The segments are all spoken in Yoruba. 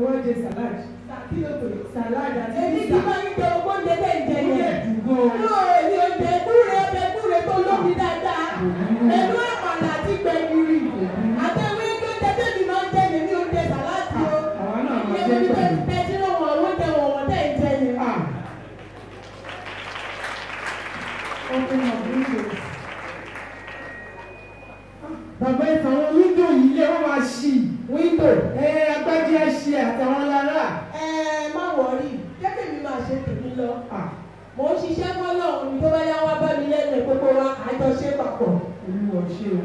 wọ́n jẹ salad kí ló pè é. salad àti èmi ti pizza máa ń jẹ owó oúnjẹ bẹ́ẹ̀ ń jẹ ó lè yẹn. dùn gan-an. yóò èmi oúnjẹ kúrè ọbẹ̀ kúrè tó lómi dáadáa. ẹnu àmàlà àti gbẹ̀gìrì. àtẹ̀wé oúnjẹ tẹ̀mí máa ń jẹ èmi oúnjẹ sàláàtì o. àwa náà máa ìyẹn jẹ́ omi pẹ̀lú. tẹ̀sí ló wọ̀ oúnjẹ wọ̀wọ̀ tẹ̀ ń jẹ yẹn. Ah. Open up windows. Bàbá ìtàn àwọn wíńdò yìí lé wọ́n máa ṣí. Wíńdò ẹ agbájí á ṣe àtàwọn lára. ẹ má wọrí jẹ́ kí mi máa ṣe tèmi lọ. Ah, mò ń ṣiṣẹ́ fọ́lọ́run ní tó bá yá wá bá mi lẹ́nu ẹ̀ gbogbo wa àjọṣe papọ̀. Olúwa ṣe o.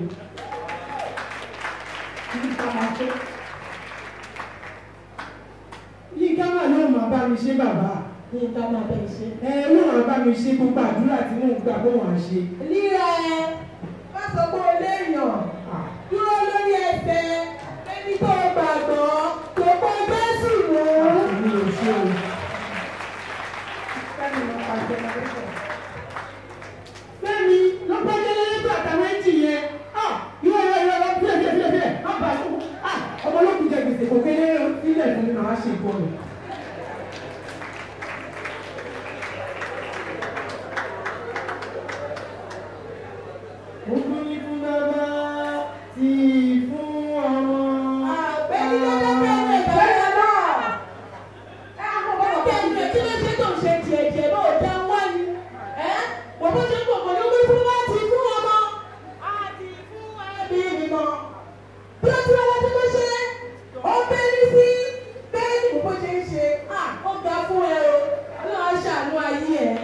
Kí ká máa ṣe. Yínká máa ló máa bá mi ṣe bàbá. ní ká máa bẹ̀ ṣe. Ẹ ló máa bá mi ṣe gbogbo àdúrà tí mò ń gbà bó wàá ṣe. líra ẹ má sọ pé o léèyàn Ah, dúró lórí ẹsẹ̀ ẹni tó gbàgbọ́ tó kọ́ Jésù mú. Olúwa ṣe o. Fẹ́mi ló pa jẹnẹrétọ̀. Fẹ́mi ló pa jẹnẹrétọ̀ àtàwọn ẹ̀jì yẹn. Ah, yóò yọ yọ lọ fílẹ̀ fílẹ̀ fílẹ̀ fílẹ̀. Má bàa tó. Ah, ọmọ olókùn jẹ gbèsè kò kéré sílẹ̀ fún mi màá ṣe ìkọlù. Ogun ni fún bàbá tí fún ọmọ. àgbẹ̀ni lọ́dọ̀ bẹ̀rẹ̀ bẹ̀rẹ̀ náà. Ọ̀tẹ̀ ìfẹ́ kí ló ṣe tó ń ṣe tiẹ̀ tiẹ̀ bá ò dá wá ni? Ẹ́ wọ́n bó ṣe ń pọ̀ pẹ̀lú wí fún láti fún ọmọ. Àti fún ẹbí mímọ́. Bí ó ti wá láti bó ṣe, ó bẹ́rí sí bẹ́ẹ̀ ni bó ṣe ń ṣe. À ó ga fún ẹ o, ọlọ́run ṣàánú ayé ẹ̀.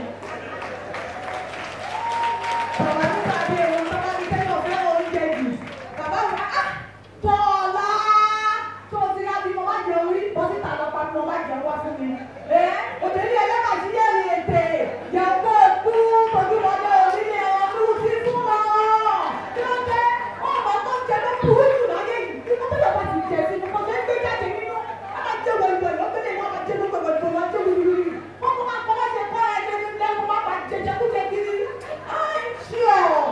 Bàbá mi pàdé òun bàbá mi kẹ́kọ̀ọ́ fẹ́ oúnjẹ jù. Bàbá mi á tọ́lá tó o ti rá bí mo bá jẹ orí bọ́sítà lọ pa bí mo bá jẹ wá fún mi. Ẹ òtẹ́lẹ̀ ẹlẹ́mà sí yẹ́ mi ètè yàgò kú tọ́jú wọlé orílẹ̀ ọdún sí fún ọ. Kí ló dé? Ọmọ tó ń jẹ ló burú jù láyé yìí. Kí ló dé bá ti jẹ sí ni mo fẹ́ gbé jáde nínú? A máa jẹ wọ̀lú ẹ̀ lọ́gbẹ́lẹ̀ wọn máa jẹ gbogbo ìgbà wọn jẹ wíwíwí. Wọ́n kọ́ máa kọ́ máa ṣe kọ́ ẹ̀ lẹ́nu lẹ́nu máa máa jẹ jẹkújẹ kiri. I'm sure.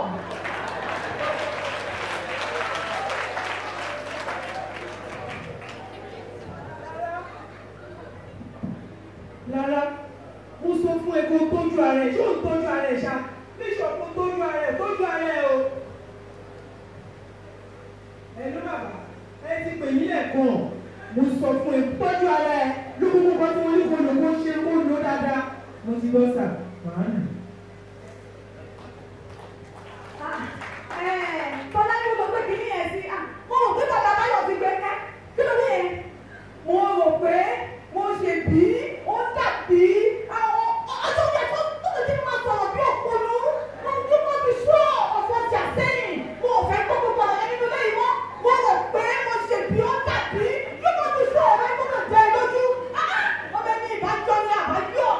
Lára, mo sọ fún ẹ kó o tọ́jú ara ẹ̀, ṣé o ń tọ́jú ara ẹ̀ ṣá? Bíṣọ̀ kó o tọ́jú ara ẹ̀, tọ́jú ara ẹ̀ o. Ẹ ló bàbá, ẹ ti pè mí lẹ́ẹ̀kan. Mo sọ fún ẹ tọ́jú ara ẹ̀ lókùnkùn kan tí wọ́n ní kó lò kó ṣe kó lò dáadáa. Mo ti gbọ́ sà, màá nù. Tọ́lá ní mo gbé kìíní yẹn sí. Mo rò pé bàbá Báyọ̀ ti gbé ká. Kí ló dé yẹn? Mo rò pé mo ṣe bí ó dàbí àwọn ọjọ́ yẹn tó tó lè ti máa sọ̀rọ̀ bí òponu. Mo ní mo ti sọ ọ̀pọ̀ ọjà sẹ́yìn. Mo ò fẹ́ gbọ́ gbogbo ọ̀rọ̀ yẹn nínú ilé yìí mọ́. Mo rò pé mo ṣe bí ó dàbí kí mo ti sọ ọ̀rọ̀ yẹn gbọ́dọ̀ jẹ lójú. Ọbẹ̀ mi ìbájọ́ ni àbájọ́.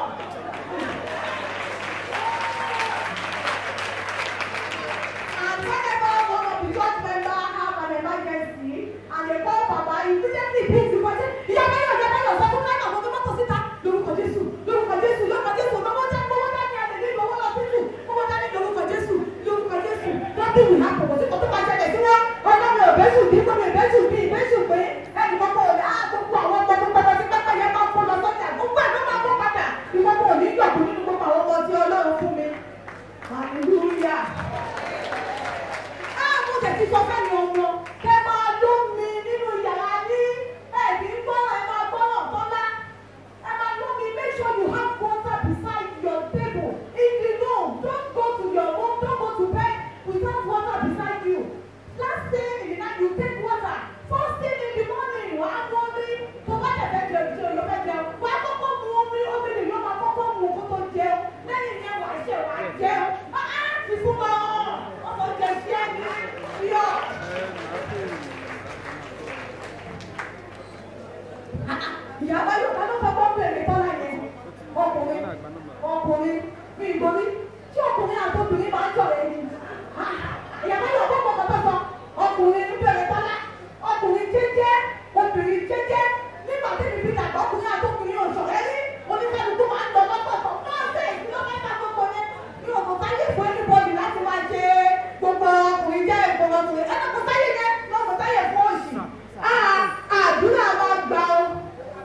And whenever one of the church member have an emergency and they call Papa, he immediately brings the person. Ìyá Báyọ̀ ìyá Báyọ̀ sọ fún Káyọ̀ àwọn tó mọ́tò síta lórúkọ Jésù lórúkọ Jésù lórúkọ Jésù lọ́wọ́ já gbowó dání àlè ní ìgbowó lọ sí jù gbowó dání lórúkọ Jésù lórúkọ Jésù lọ́dún ìlú àpòpọ̀ sí kòtò máa ṣẹlẹ̀ sí wọn. Ọlọ́run ìbẹ́sù bí gbọ́dọ̀ ìbẹ́sù bí ìbẹ́sù pé ẹnì kọ́kọ́ ò á gbogbo àwọn ọmọ tó pẹ́pẹ́ sí pẹ́pẹ́ yẹn máa ń kó lọ sọ́jà gbogbo ẹ̀ ló máa kó padà ìkọ́kọ́ ò ní jọ̀kú nínú gbogbo àwọn ọmọ tí Ọlọ́run fún mi. Hallelujah mo tẹ̀ ti sọ fẹ́mi ọmọ kẹ́ máa ló mi nínú yàrá ní ẹ̀bí gbọ́ràn ẹ máa gbọ́ràn tọ́lá ẹ máa ló mi make sure you have water beside your table if you know don't go to your room don't go to bed without water beside you last thing in the night you take water first thing in the morning wà á mú omi tó bá tẹ̀ fẹ́ jẹun tí o yọ fẹ́ jẹun wà á kọ́kọ́ mu omi omi lè yọ máa kọ́kọ́ mu kó tó jẹun lẹ́yìn yẹn wà á ṣe wà á jẹun á ti fún wọn ọmọ jẹ sí ẹni yọ. ìyá báyọ̀ ká ló fọwọ́ bèrè tọ́lá yẹn ọkùnrin ọkùnrin mi ìgbóni tí ọkùnrin àti obìnrin máa ń jọ̀rọ̀ ẹni. ìyá báyọ̀ kọ́ kọ́ kọ́ sọ ọkùnrin ń bèrè tọ́lá ọkùnrin jẹ́jẹ́ obìnrin jẹ́jẹ́ nígbà tí mi fi dàgbà ọkùnrin àti obìnrin ò sọ̀rọ̀ ẹni oníkálukú máa ń lọ lọ́tọ̀ọ̀tọ̀ náà ṣe ìfúnlọ́mẹ́ta gbogbo yẹn ní òkú sáyé fún ẹnibọ́dì láti máa ṣe gbogbo ọkùnrin jẹ́ ìgbọ̀ngàn ọkùnrin ẹ̀ka kò sáyé yẹn lọ́kọ̀ sáyé fún òṣì àdúrà máa gbà ó